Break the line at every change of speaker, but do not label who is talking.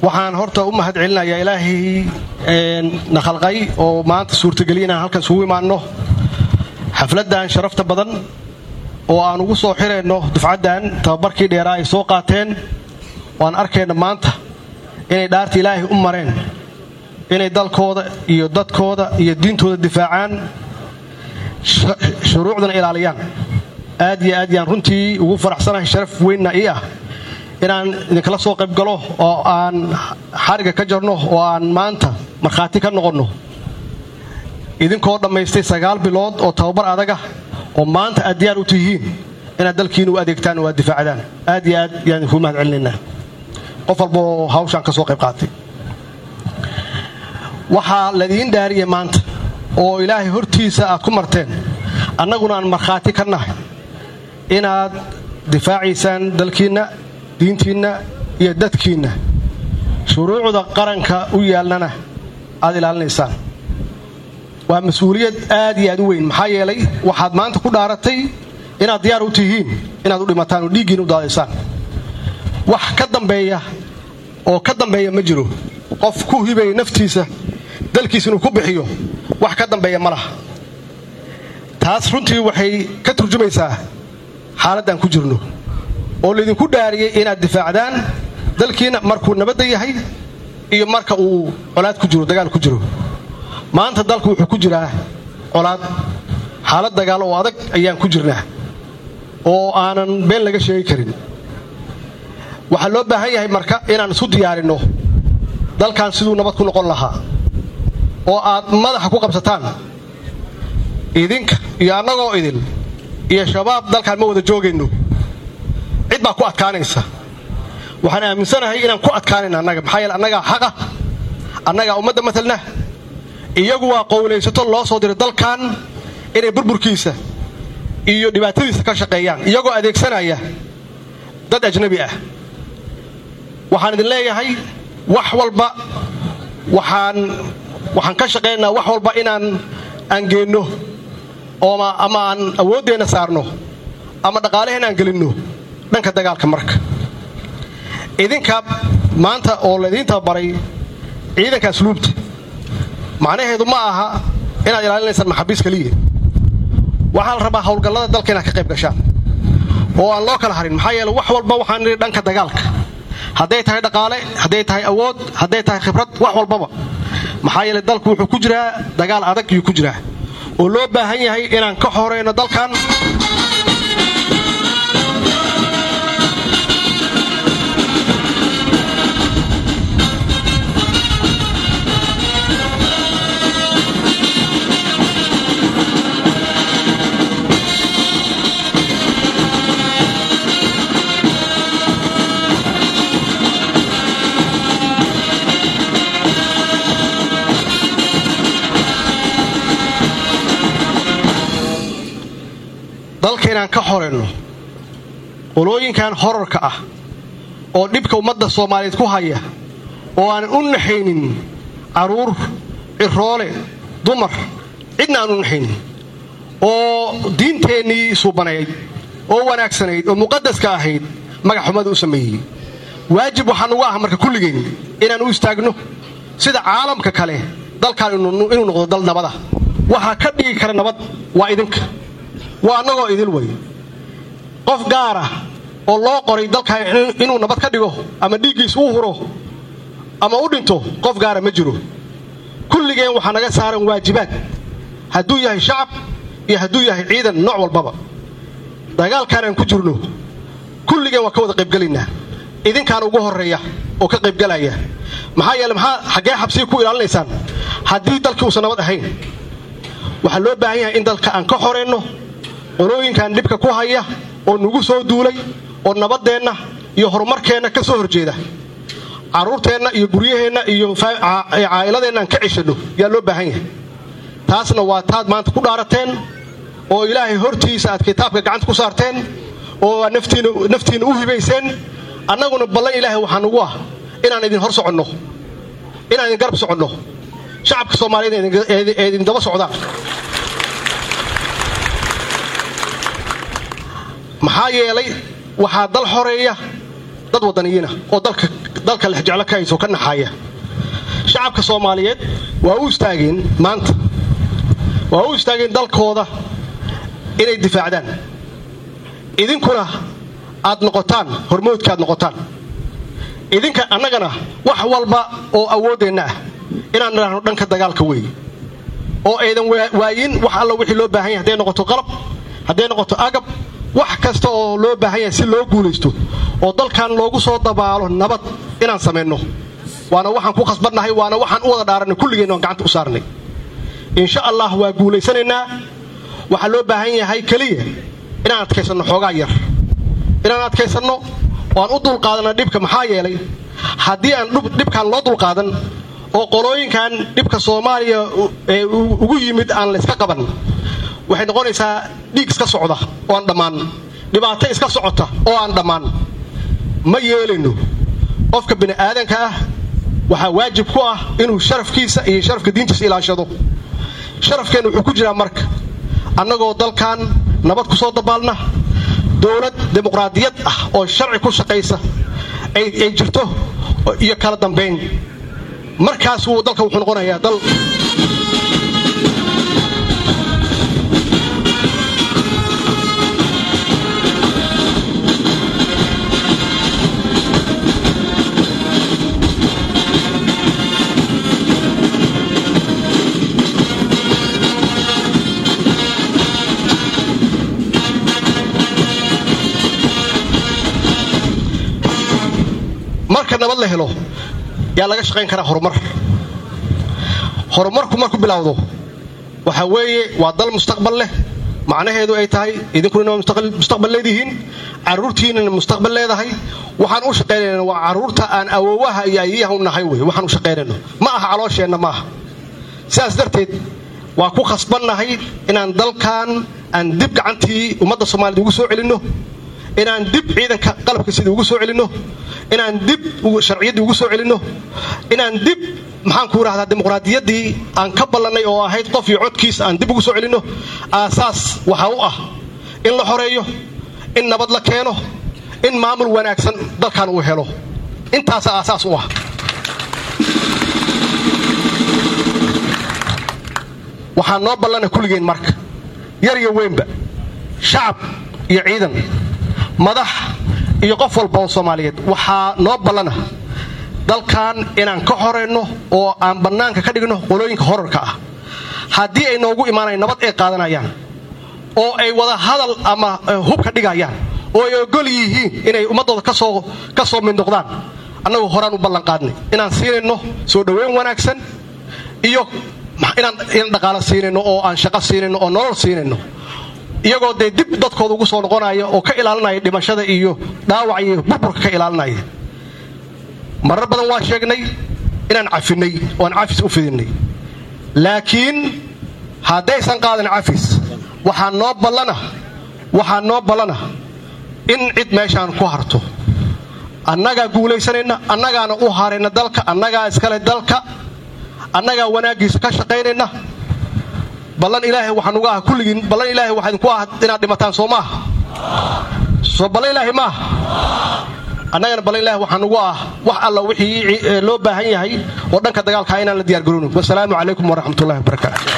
waxaan horta u mahad celinayaa ilaahay na khalqay oo maanta suurtageliya inaan halkan isugu imaanno xafladdan sharafta badan oo aan ugu soo xirayno dufcaddan tababarkii dheeraa ay soo qaateen waan arkayna maanta inay dhaarta ilaahay u mareen inay dalkooda iyo dadkooda iyo diintooda difaacaan shuruucdana ilaaliyaan aad iyo aad yaan runtii ugu faraxsanahay sharaf weynna ii ah inaan idinkala soo qayb galo oo aan xariga ka jarno oo aan maanta markhaati ka noqonno idinkoo dhammaystay sagaal bilood oo tababar adaga oo maanta aad diyaar u tihiin inaad dalkiina u adeegtaan oo aad difaacdaan aad iyo aad yaan idinkuu mahad celinaynaa qof walbaoo hawshaan ka soo qayb qaatay waxaa ladiin dhaariyay maanta oo ilaahay hortiisa aad ku marteen annaguna aan markhaati ka nahay inaad difaacaysaan dalkiinna diintiinna iyo dadkiinna shuruucda qaranka u yaalnana aad ilaalinaysaan waa mas-uuliyad aad iyo aad u weyn maxaa yeelay waxaad maanta ku dhaaratay inaad diyaar u tihiin inaad u dhimataan oo dhiiggiina u daadaysaan wax ka dambeeya oo ka dambeeya ma jiro qof ku hibaya naftiisa dalkiisa inuu ku bixiyo wax ka dambeeya ma laha taas runtii waxay ka turjumaysaa xaaladdan ku jirno oo laydinku dhaariyey inaad difaacdaan dalkiina markuu nabadda yahay iyo marka uu colaad ku jiro dagaal ku jiro maanta dalku wuxuu ku jiraa colaad xaalad dagaal oo adag ayaan ku jirnaa oo aanan been laga sheegi karin waxaa loo baahan yahay marka inaan isu diyaarinno dalkan siduu nabad ku noqon lahaa oo aad madaxa ku qabsataan idinka iyo annagoo idin iyo shabaab dalkaan ma wada joogayno cid baa ku adkaanaysa waxaan aaminsanahay inaan ku adkaanayna annaga maxaa yeele annagaa xaqa annagaa ummadda matalna iyagu waa qowlaysato loo soo diray dalkan inay burburkiisa iyo dhibaatadiisa ka shaqeeyaan iyagoo adeegsanaya dad ajnabi ah waxaan idin leeyahay wax walba waxaan waxaan ka shaqaynaynaa wax walba inaan aan geenno ooma ama aan awooddeenna saarno ama dhaqaalehen aan gelinno dhanka dagaalka marka idinka maanta oo laydiin tababaray ciidanka asluubta macnaheedu ma aha inaad ilaalinaysaan maxaabiis keliya waxaa la rabaa howlgallada dalka inaad ka qayb gashaan oo aan loo kala harin maxaa yeele wax walba waxaan nidhi dhanka dagaalka hadday tahay dhaqaale hadday tahay awood hadday tahay khibrad wax walbaba maxaa yeele dalku wuxuu ku jiraa dagaal adag iyuu ku jiraa oo loo baahan yahay inaan ka horeyno dalkan dalka inaan ka horeyno qolooyinkan horarka ah oo dhibka ummadda soomaaliyeed ku haya oo aanan u naxaynin carruur ciroole dumar cidna aan u naxaynin oo diinteennii suubanayd oo wanaagsanayd oo muqadaska ahayd magaxxumada u sameeyey waajib waxaa nugu ah marka kulligeen inaan u istaagno sida caalamka kale dalkan inuu noqdo dal nabada waxaa ka dhigi kara nabad waa idinka waa annagoo idil way qof gaara oo loo qoray dalkan inuu nabad ka dhigo ama dhiiggiis uu huro ama u dhinto qof gaara ma jiro kulligeen waxaa naga saaran waajibaad hadduu yahay shacab iyo hadduu yahay ciidan nooc walbaba dagaalkaan aan ku jirno kulligeen waa ka wada qaybgelaynaa idinkaan ugu horreeya oo ka qaybgelaya maxaa yeele maxaa xaggee xabsiga ku ilaalinaysaan haddii dalkii uusan nabad ahayn waxaa loo baahan yahay in dalka aan ka horeenno qolooyinkan dhibka ku haya oo nagu soo duulay oo nabaddeenna iyo horumarkeenna ka soo horjeeda carruurteenna iyo guryaheenna iyo caa'iladeenna aan ka ceshanno yaa loo baahan yahay taasna waa taad maanta ku dhaarateen oo ilaahay hortiisa aad kitaabka gacanta ku saarteen oo aad naftiinna u hibayseen annaguna ballan ilaahay waxaa nugu ah inaan idin hor soconno inaan idin garab soconno shacabka soomaaliyeed ee idin daba socdaan maxaa yeelay waxaa dal xoreeya dad wadaniyiina oo dalka lexjeclo ka hayso ka naxaya shacabka soomaaliyeed waa u istaageen maanta waa u istaageen dalkooda inay difaacdaan idinkuna aad noqotaan hormoodka aad noqotaan idinka annagana wax walba oo awooddeenna ah inaan idhaahno dhanka dagaalka weeye oo aydan waayin wax alla wixii loo baahan yahay hadday noqoto qalab hadday noqoto agab wax kasta oo loo baahan yahay si loo guulaysto oo dalkan loogu soo dabaalo nabad inaan samayno waana waxaan ku khasbannahay waana waxaan u wada dhaaranay kulligeenna aan gacanta u saarnay insha allah waa guulaysanaynaa waxaa loo baahan yahay keliya inaan adkaysanno xoogaa yar inaan adkaysanno oo aan u dulqaadanna dhibka maxaa yeelay haddii aan dhibkaan loo dulqaadan oo qolooyinkan dhibka soomaaliya ugu yimid aan layska qaban waxay noqonaysaa dhiig iska socda oo aan dhammaan dhibaato iska socota oo aan dhammaan ma yeelayno qofka bini'aadanka ah waxaa waajib ku ah inuu sharafkiisa iyo sharafka diintiisa ilaashado sharafkeenna wuxuu ku jiraa marka annagoo dalkan nabad ku soo dabaalna dowlad dimuqraadiyad ah oo sharci ku shaqaysa ay jirto iyo kala dambayn markaas wuu dalka wuxuu noqonayaa dal marka nabad la helo yaa laga shaqayn karaa horumar horumarku marku bilowdo waxaa weeye waa dal mustaqbal leh macnaheedu ay tahay idinkuna mustaqbal leedihiin caruurtiinana mustaqbal leedahay waxaan u shaqaynayna waa caruurta aan awoowaha iyo ayayaha u nahay wey waxaan u shaqaynayno ma aha caloosheenna maaha sidaas darteed waa ku khasbannahay inaan dalkan aan dib gacantii ummadda soomaaliyed ugu soo celinno inaan dib ciidanka qalabka sidii ugu soo celinno inaan dib sharciyaddii ugu soo celinno inaan dib maxaan ku idhahdaa dimuqraadiyaddii aan ka ballannay oo ahayd qof iyo codkiis aan dib ugu soo celinno aasaas waxaa u ah in la xoreeyo in nabad la keeno in maamul wanaagsan dalkan uu helo intaasa aasaas u ah waxaa noo ballana kulligeen marka yar iyo weynba shacab iyo ciidan madax iyo qof walba oo soomaaliyeed waxaa noo ballana dalkan inaan ka horayno oo aan bannaanka ka dhigno qolooyinka horarka ah haddii ay noogu imaanayan nabad ay qaadanayaan oo ay wada hadal ama hubka dhigayaan oo ay ogol yihiin inay ummaddooda ka soo mid noqdaan annagu horaan u ballanqaadnay inaan siinayno soo dhoweyn wanaagsan iyo inaan dhaqaalo siinayno oo aan shaqo siinayno oo nolol siinayno iyagoo dee dib dadkooda ugu soo noqonaya oo ka ilaalinaya dhimashada iyo dhaawac iyo burburka ka ilaalinaya marar badan waa sheegnay inaan cafinay oo aan cafis u fidinay laakiin haddaysan qaadan cafis waxaa noo ballana waxaa noo ballana in cid meeshaan ku harto annagaa guulaysanayna annagaana u harayna dalka annagaa iskale dalka annagaa wanaaggiisa ka shaqaynayna ballan ilaahay waxaan uga ah kulligiin ballan ilaahay waxaa idinku ah inaad dhimataan soo maaha soo ballan ilaahay maaha annagana ballan ilaahay waxaan ugu ah wax alla wixii loo baahan yahay oo dhanka dagaalkaa inaan la diyaar garoono wasalaamu calaykum waraxmatullahi wabarakaatu